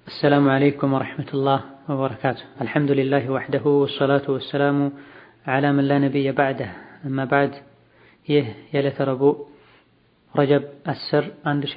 السلام عليكم ورحمة الله وبركاته الحمد لله وحده والصلاة والسلام على من لا نبي بعده أما بعد ይህ የዕለተ ረቡዕ ረጀብ 10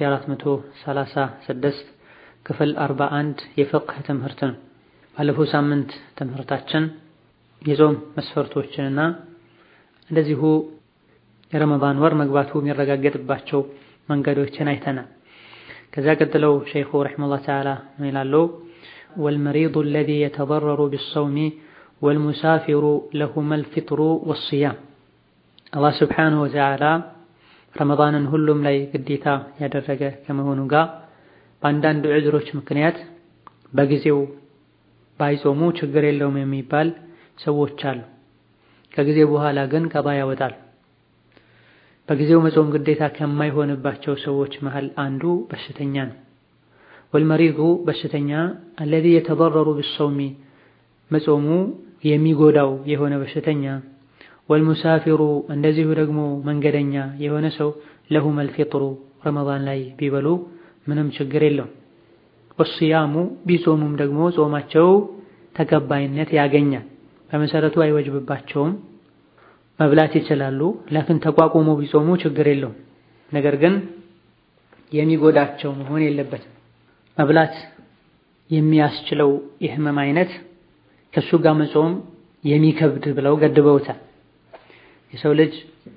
1436 ክፍል 41 የፍቅህ ትምህርት ነው። ባለፈው ሳምንት ትምህርታችን የጾም መስፈርቶችንና እንደዚሁ የረመዳን ወር መግባቱ የሚረጋገጥባቸው መንገዶችን አይተናል። ከዛ ቀጥለው ሸይኹ ረሒመሁላህ ተዓላ ምን ይላሉ? ወልመሪዱ አለዚ የተደረሩ ቢሰውሚ ወልሙሳፊሩ ለሁመል ፊጥሩ ወስያም አላህ ስብሓንሁ ወተዓላ ረመዳንን ሁሉም ላይ ግዴታ ያደረገ ከመሆኑ ጋር በአንዳንድ ዕዝሮች ምክንያት በጊዜው ባይጾሙ ችግር የለውም የሚባል ሰዎች አሉ። ከጊዜ በኋላ ግን ቀባ ያወጣል። በጊዜው መጾም ግዴታ ከማይሆንባቸው ሰዎች መሃል አንዱ በሽተኛ ነው። ወልመሪዱ በሽተኛ አለዚ የተደረሩ ቢሰውሚ መጾሙ የሚጎዳው የሆነ በሽተኛ ወልሙሳፊሩ እንደዚሁ ደግሞ መንገደኛ የሆነ ሰው ለሁመል ፊጥሩ ረመዳን ላይ ቢበሉ ምንም ችግር የለውም። ወስያሙ ቢጾሙም ደግሞ ጾማቸው ተቀባይነት ያገኛል። በመሰረቱ አይወጅብባቸውም፣ መብላት ይችላሉ። ላኪን ተቋቁሞ ቢጾሙ ችግር የለውም። ነገር ግን የሚጎዳቸው መሆን የለበትም። መብላት የሚያስችለው የህመም አይነት ከሱ ጋር መጾም የሚከብድ ብለው ገድበውታል። የሰው ልጅ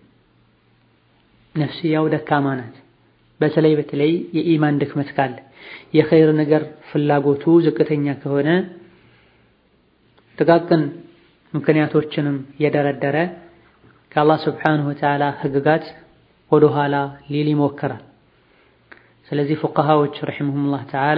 ነፍስያው ደካማ ናት። በተለይ በተለይ የኢማን ድክመት ካለ የኸይር ነገር ፍላጎቱ ዝቅተኛ ከሆነ ጥቃቅን ምክንያቶችንም የደረደረ ከአላህ ስብሓንሁ ወተዓላ ህግጋት ወደ ኋላ ሊል ይሞክራል። ስለዚህ ፉቀሃዎች ረሒመሁሙላህ ተዓላ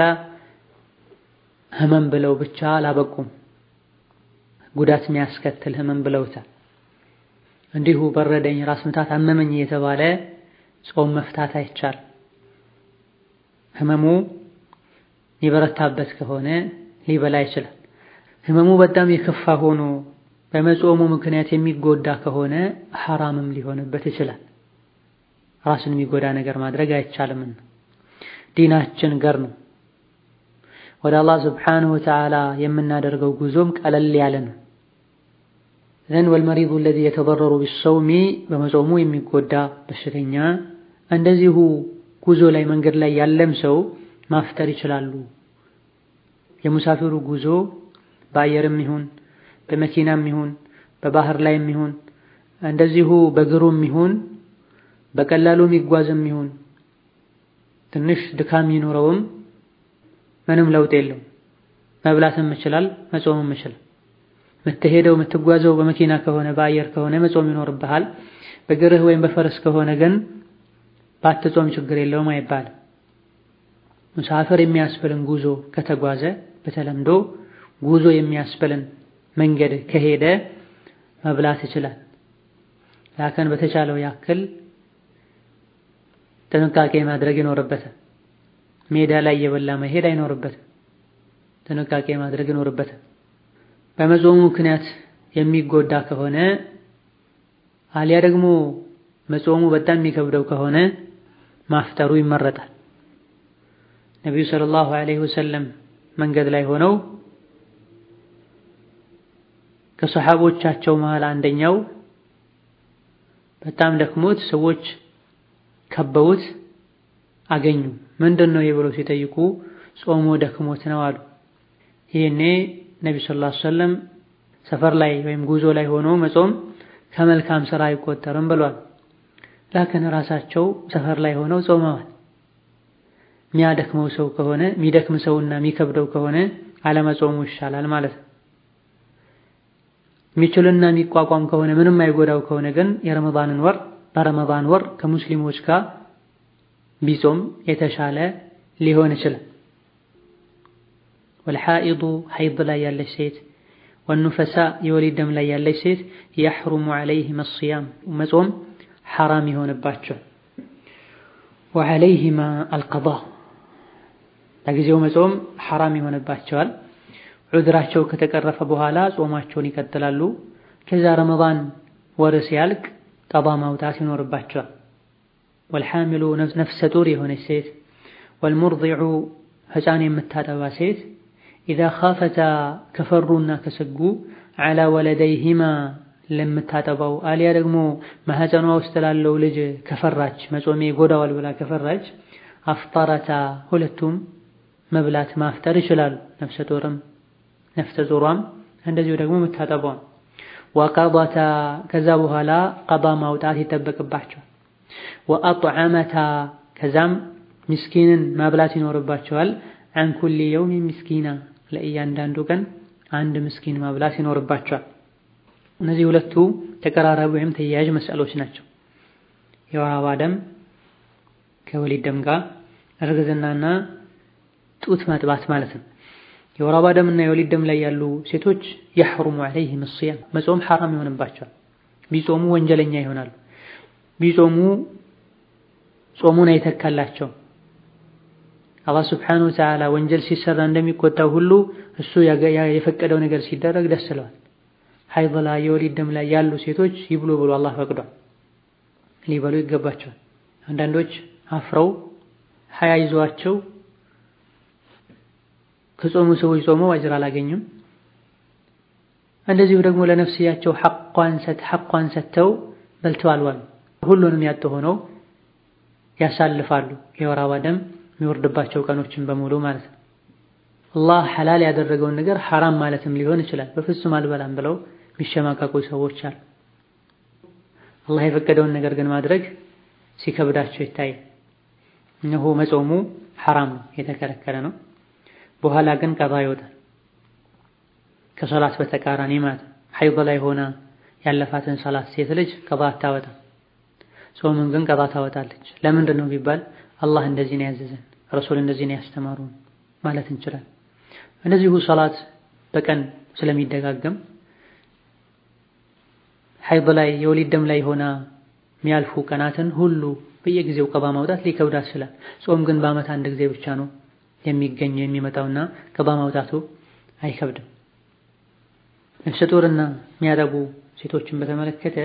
ህመም ብለው ብቻ አላበቁም፣ ጉዳት የሚያስከትል ህመም ብለውታል። እንዲሁ በረደኝ፣ ራስ ምታት አመመኝ እየተባለ ጾም መፍታት አይቻል። ህመሙ ሊበረታበት ከሆነ ሊበላ ይችላል። ህመሙ በጣም የከፋ ሆኖ በመጾሙ ምክንያት የሚጎዳ ከሆነ ሐራምም ሊሆንበት ይችላል። ራስን የሚጎዳ ነገር ማድረግ አይቻልምና ዲናችን ገር ነው። ወደ አላህ ስብሓንሁ ወተዓላ የምናደርገው ጉዞም ቀለል ያለ ነው። ዘን ወልመሪዱ አለዚ የተደረሩ ቢሰውሚ በመጾሙ የሚጎዳ በሽተኛ እንደዚሁ ጉዞ ላይ መንገድ ላይ ያለም ሰው ማፍጠር ይችላሉ። የሙሳፊሩ ጉዞ በአየርም ይሁን በመኪናም ይሁን በባህር ላይም ይሁን እንደዚሁ በእግሩም ይሁን በቀላሉ የሚጓዝም ይሁን ትንሽ ድካም ይኖረውም ምንም ለውጥ የለው። መብላትም ይችላል፣ መጾምም ይችላል። የምትሄደው የምትጓዘው በመኪና ከሆነ በአየር ከሆነ መጾም ይኖርብሃል። በእግርህ ወይም በፈረስ ከሆነ ግን ባትጾም ችግር የለውም አይባልም። ሙሳፍር የሚያስብልን ጉዞ ከተጓዘ በተለምዶ ጉዞ የሚያስብልን መንገድ ከሄደ መብላት ይችላል። ላከን በተቻለው ያክል ጥንቃቄ ማድረግ ይኖርበታል። ሜዳ ላይ እየበላ መሄድ አይኖርበትም። ጥንቃቄ ማድረግ ይኖርበታል። በመጾሙ ምክንያት የሚጎዳ ከሆነ አሊያ ደግሞ መጾሙ በጣም የሚከብደው ከሆነ ማፍጠሩ ይመረጣል። ነቢዩ ሰለላሁ ዐለይሂ ወሰለም መንገድ ላይ ሆነው ከሰሓቦቻቸው መሃል አንደኛው በጣም ደክሞት ሰዎች ከበውት አገኙ። ምንድን ነው ብለው ሲጠይቁ ጾሞ ደክሞት ነው አሉ። ይህኔ ነቢ ሰለላሁ ዐለይሂ ወሰለም ሰፈር ላይ ወይም ጉዞ ላይ ሆኖ መጾም ከመልካም ስራ አይቆጠርም ብሏል። ላክን ራሳቸው ሰፈር ላይ ሆነው ጾመዋል። የሚያደክመው ሰው ከሆነ የሚደክም ሰውና የሚከብደው ከሆነ አለመጾሙ ይሻላል ማለት ነው። የሚችልና የሚቋቋም ከሆነ ምንም አይጎዳው ከሆነ ግን የረመዳንን ወር በረመዳን ወር ከሙስሊሞች ጋር ቢጾም የተሻለ ሊሆን ይችላል። ወልሓኢዱ ሐይድ ላይ ያለች ሴት ወኑፈሳ የወሊድ ደም ላይ ያለች ሴት የሕሩሙ ዐለይሂማ ሲያም መጾም ሐራም ይሆንባቸው። ወዐለይሂማ አልቀዳ ለጊዜው መጾም ሐራም ይሆንባቸዋል። ዑድራቸው ከተቀረፈ በኋላ ጾማቸውን ይቀጥላሉ። ከዛ ረመዳን ወር ሲያልቅ ቀዳ ማውጣት ይኖርባቸዋል። ወልሓሚሉ ነፍሰ ጡር የሆነች ሴት ወልሙርዲዑ ሕፃን የምታጠባ ሴት ኢዛ ኻፈታ ከፈሩና ከሰጉ ዐላ ወለደይሂማ ለምታጠባው አሊያ ደግሞ ማህፀኗ ውስጥ ላለው ልጅ ከፈራች መጾሜ ጎዳዋል ብላ ከፈራች አፍጠረታ ሁለቱም መብላት ማፍጠር ይችላሉ። ነፍሰ ጡርም ነፍሰ ጡሯም እንደዚሁ ደግሞ የምታጠባው ወቀضታ ከዛ በኋላ ቀባ ማውጣት ይጠበቅባቸዋል። ወአጥዓመታ ከዛም ምስኪንን ማብላት ይኖርባቸዋል። አን ኩሊ የውሚን ምስኪና ለእያንዳንዱ ቀን አንድ ምስኪን ማብላት ይኖርባቸዋል። እነዚህ ሁለቱ ተቀራራቢ ወይም ተያያዥ መስዕሎች ናቸው። የወር አበባ ደም ከወሊድ ደም ጋር እርግዝናና ጡት ማጥባት ማለት ነው። የወር አበባ ደምና የወሊድ ደም ላይ ያሉ ሴቶች የሕሩሙ ዐለይሂም ሲያም መጾም ሐራም ይሆንባቸዋል። ቢጾሙ ወንጀለኛ ይሆናሉ። ቢጾሙ ጾሙን አይተካላቸው። አላህ ሱብሓነሁ ወተዓላ ወንጀል ሲሰራ እንደሚቆጣው ሁሉ እሱ የፈቀደው ነገር ሲደረግ ደስ ይለዋል። ሐይድ ላይ የወሊድ ደም ላይ ያሉ ሴቶች ይብሉ ብሎ አላህ ፈቅዷል። ሊበሉ ይገባቸዋል። አንዳንዶች አፍረው ሀያ ይዟቸው ከጾሙ ሰዎች ጾመው አጅር አላገኙም። እንደዚሁ ደግሞ ለነፍስያቸው ሐቋን ሰጥተው በልተው አልዋሉ። ሁሉንም ያጡ ሆነው ያሳልፋሉ። የወር አበባ ደም የሚወርድባቸው ቀኖችን በሙሉ ማለት ነው። አላህ ሐላል ያደረገውን ነገር ሐራም ማለትም ሊሆን ይችላል። በፍጹም አልበላም ብለው የሚሸማቀቁ ሰዎች አሉ። አላህ የፈቀደውን ነገር ግን ማድረግ ሲከብዳቸው ይታያል። እነሆ መጾሙ ሐራም ነው፣ የተከለከለ ነው። በኋላ ግን ቀባ ይወጣል። ከሶላት በተቃራኒ ማለት ነው። ሐይድ ላይ ሆና ያለፋትን ሰላት ሴት ልጅ ቀባ አታወጣም። ጾምን ግን ቀባ ታወጣለች። ለምንድን ነው ቢባል አላህ እንደዚህ ነው ያዘዘን፣ ረሱል እንደዚህ ነው ያስተማሩን ማለት እንችላለን። እንደዚሁ ሰላት በቀን ስለሚደጋገም ሐይድ ላይ የወሊድ ደም ላይ ሆና የሚያልፉ ቀናትን ሁሉ በየጊዜው ቀባ ማውጣት ሊከብዳት ይችላል። ጾም ግን በዓመት አንድ ጊዜ ብቻ ነው የሚገኘው የሚመጣውና ቀባ ማውጣቱ አይከብድም። ነፍሰ ጡርና የሚያጠቡ ሴቶችን በተመለከተ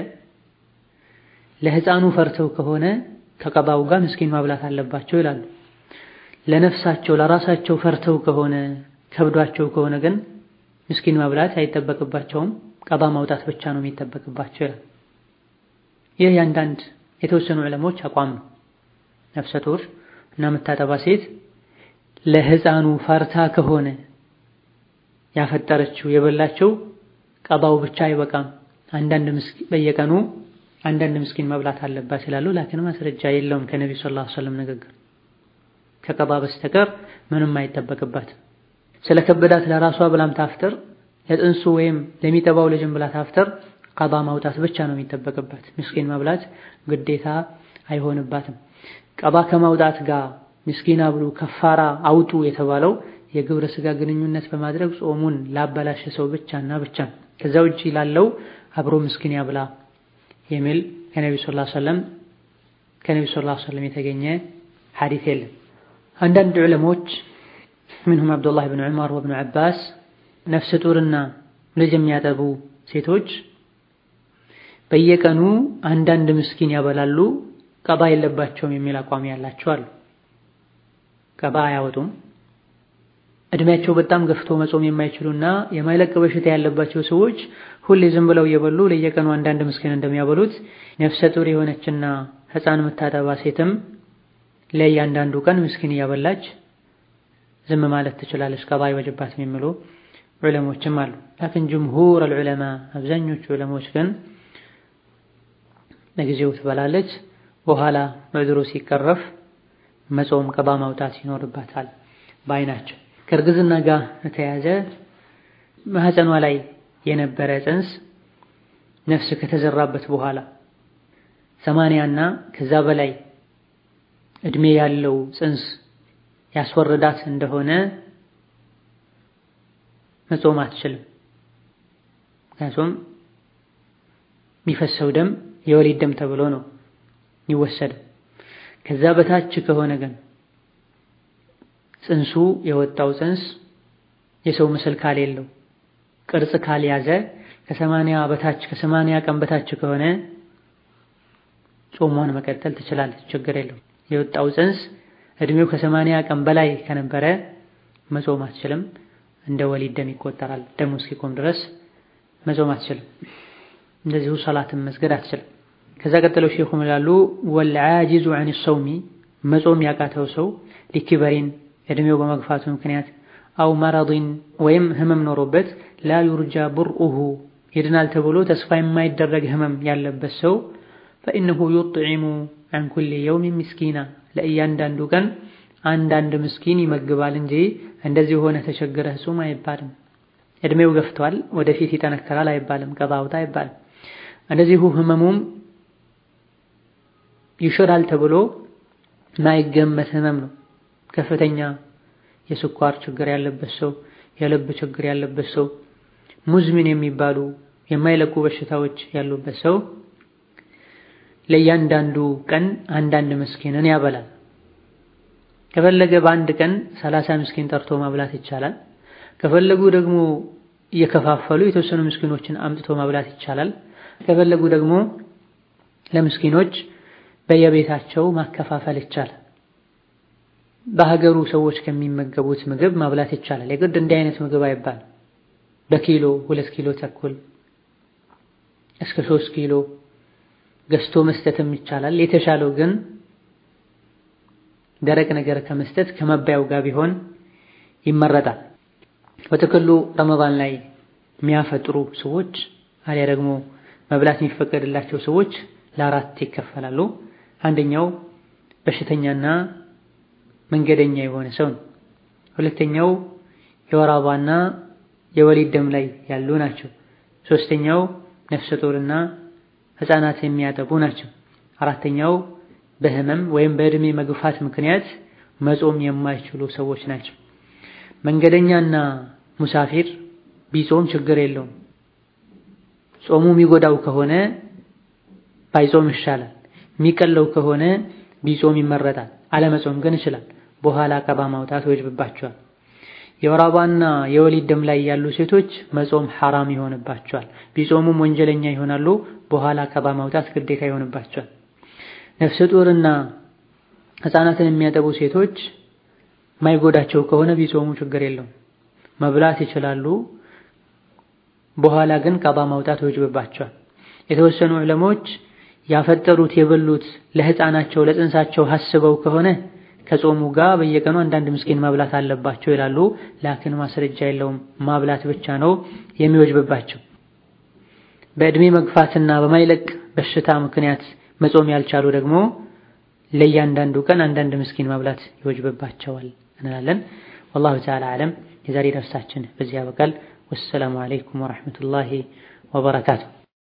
ለሕፃኑ ፈርተው ከሆነ ከቀባው ጋር ምስኪን ማብላት አለባቸው ይላሉ። ለነፍሳቸው ለራሳቸው ፈርተው ከሆነ ከብዷቸው ከሆነ ግን ምስኪን ማብላት አይጠበቅባቸውም፣ ቀባ ማውጣት ብቻ ነው የሚጠበቅባቸው ይላል። ይህ የአንዳንድ የተወሰኑ ዕለሞች አቋም ነው። ነፍሰ ጡር እና የምታጠባ ሴት ለሕፃኑ ፈርታ ከሆነ ያፈጠረችው የበላቸው ቀባው ብቻ አይበቃም፣ አንዳንድ በየቀኑ አንዳንድ ምስኪን መብላት አለባት ይላሉ። ላኪን ማስረጃ የለውም ከነቢ ሰለላሁ ዐለይሂ ወሰለም ንግግር ከቀባ በስተቀር ምንም አይጠበቅባትም። ስለ ከበዳት ለራሷ ብላም ታፍጥር፣ ለጥንሱ ወይም ለሚጠባው ልጅም ብላ ታፍጥር፣ ቀባ ማውጣት ብቻ ነው የሚጠበቅባት። ምስኪን መብላት ግዴታ አይሆንባትም። ቀባ ከማውጣት ጋር ምስኪን አብሉ ከፋራ አውጡ የተባለው የግብረ ስጋ ግንኙነት በማድረግ ጾሙን ላበላሸ ሰው ብቻና ብቻ ከዛ ውጪ ላለው አብሮ ምስኪን ያብላ የሚል ከነቢ ሰለላሁ ዐለይሂ ወሰለም ከነቢ ሰለላሁ ዐለይሂ ወሰለም የተገኘ ሐዲስ የለም። አንዳንድ ዑለሞች ምንሁም አብዱላህ ብን ዑመር ወብኑ ዐባስ ነፍሰ ጡርና ልጅ የሚያጠቡ ሴቶች በየቀኑ አንዳንድ ምስኪን ያበላሉ፣ ቀባ የለባቸውም የሚል አቋም ያላቸው አሉ። ቀባ አያወጡም። እድሜያቸው በጣም ገፍቶ መጾም የማይችሉና የማይለቅ በሽታ ያለባቸው ሰዎች ሁሌ ዝም ብለው እየበሉ ለየቀኑ አንዳንድ ምስኪን እንደሚያበሉት ነፍሰ ጡር የሆነችና ሕፃን የምታጠባ ሴትም ለእያንዳንዱ ቀን ምስኪን እያበላች ዝም ማለት ትችላለች፣ ቀባ አይወጅባትም የሚሉ ዑለሞችም አሉ። ላኪን ጅምሁር አልዑለማ አብዛኞቹ ዑለሞች ግን ለጊዜው ትበላለች፣ በኋላ በድሮ ሲቀረፍ መጾም ቀባ ማውጣት ይኖርባታል ባይ ናቸው። ከእርግዝና ጋር የተያዘ ማህፀኗ ላይ የነበረ ጽንስ ነፍስ ከተዘራበት በኋላ ሰማንያና ከዛ በላይ እድሜ ያለው ጽንስ ያስወረዳት እንደሆነ መጾም አትችልም። ምክንያቱም የሚፈሰው ደም የወሊድ ደም ተብሎ ነው የሚወሰደው። ከዛ በታች ከሆነ ግን ጽንሱ የወጣው ጽንስ የሰው ምስል ካልሌለው ቅርጽ ካልያዘ ከሰማንያ በታች ከሰማንያ ቀን በታች ከሆነ ጾሟን መቀጠል ትችላለች፣ ችግር የለው። የወጣው ጽንስ እድሜው ከሰማንያ ቀን በላይ ከነበረ መጾም አትችልም። እንደ ወሊድ ደም ይቆጠራል። ደሙ እስኪቆም ድረስ መጾም አትችልም። እንደዚሁ ሰላትን መስገድ አትችልም። ከዛ ቀጥለው ሼኹ ይላሉ ወልዓጂዙ ዐን ሰውሚ መጾም ያቃተው ሰው ሊኪበሪን እድሜው በመግፋቱ ምክንያት አው መረዲን ወይም ህመም ኖሮበት ላ ዩርጃ ቡርኡሁ ይድናል ተብሎ ተስፋ የማይደረግ ህመም ያለበት ሰው ፈኢነሁ ዩጥዒሙ ዐን ኩሊ የውሚን ምስኪና ለእያንዳንዱ ቀን አንዳንድ ምስኪን ይመግባል እንጂ እንደዚህ ሆነ ተቸግረህ ጹም አይባልም። እድሜው ገፍቷል ወደፊት ይጠነከራል አይባልም። ቀጣ አውጣ አይባልም። እንደዚሁ ህመሙም ይሽራል ተብሎ ማይገመት ህመም ነው። ከፍተኛ የስኳር ችግር ያለበት ሰው፣ የልብ ችግር ያለበት ሰው፣ ሙዝሚን የሚባሉ የማይለቁ በሽታዎች ያሉበት ሰው ለእያንዳንዱ ቀን አንዳንድ ምስኪንን ያበላል። ከፈለገ በአንድ ቀን ሰላሳ ምስኪን ጠርቶ ማብላት ይቻላል። ከፈለጉ ደግሞ እየከፋፈሉ የተወሰኑ ምስኪኖችን አምጥቶ ማብላት ይቻላል። ከፈለጉ ደግሞ ለምስኪኖች በየቤታቸው ማከፋፈል ይቻላል። በሀገሩ ሰዎች ከሚመገቡት ምግብ ማብላት ይቻላል። የግድ እንዲህ አይነት ምግብ አይባልም። በኪሎ ሁለት ኪሎ ተኩል እስከ ሶስት ኪሎ ገዝቶ መስጠትም ይቻላል። የተሻለው ግን ደረቅ ነገር ከመስጠት ከመባያው ጋር ቢሆን ይመረጣል። በጥቅሉ ረመዳን ላይ የሚያፈጥሩ ሰዎች አሊያ ደግሞ መብላት የሚፈቀድላቸው ሰዎች ለአራት ይከፈላሉ። አንደኛው በሽተኛና መንገደኛ የሆነ ሰው ነው። ሁለተኛው የወር አበባና የወሊድ ደም ላይ ያሉ ናቸው። ሶስተኛው ነፍሰ ጡርና ሕፃናት የሚያጠቡ ናቸው። አራተኛው በህመም ወይም በእድሜ መግፋት ምክንያት መጾም የማይችሉ ሰዎች ናቸው። መንገደኛና ሙሳፊር ቢጾም ችግር የለውም። ጾሙ የሚጎዳው ከሆነ ባይጾም ይሻላል። የሚቀለው ከሆነ ቢጾም ይመረጣል። አለመጾም ግን ይችላል። በኋላ ቀባ ማውጣት ይወጅብባቸዋል። የወር አበባና የወሊድ ደም ላይ ያሉ ሴቶች መጾም ሐራም ይሆንባቸዋል። ቢጾሙም ወንጀለኛ ይሆናሉ። በኋላ ቀባ ማውጣት ግዴታ ይሆንባቸዋል። ነፍሰ ጡርና ሕፃናትን የሚያጠቡ ሴቶች ማይጎዳቸው ከሆነ ቢጾሙ ችግር የለውም፣ መብላት ይችላሉ። በኋላ ግን ቀባ ማውጣት ይወጅብባቸዋል። የተወሰኑ ዕለሞች ያፈጠሩት የበሉት ለሕፃናቸው ለጽንሳቸው ሀስበው ከሆነ ከጾሙ ጋር በየቀኑ አንዳንድ ምስኪን ማብላት አለባቸው ይላሉ። ላኪን ማስረጃ የለውም፣ ማብላት ብቻ ነው የሚወጅብባቸው። በዕድሜ መግፋትና በማይለቅ በሽታ ምክንያት መጾም ያልቻሉ ደግሞ ለእያንዳንዱ ቀን አንዳንድ ምስኪን ማብላት ይወጅብባቸዋል እንላለን። ወላሁ ተዓላ አዕለም። የዛሬ ደርሳችን በዚህ ያበቃል። ወሰላሙ አለይኩም ወረሕመቱላሂ ወበረካቱ።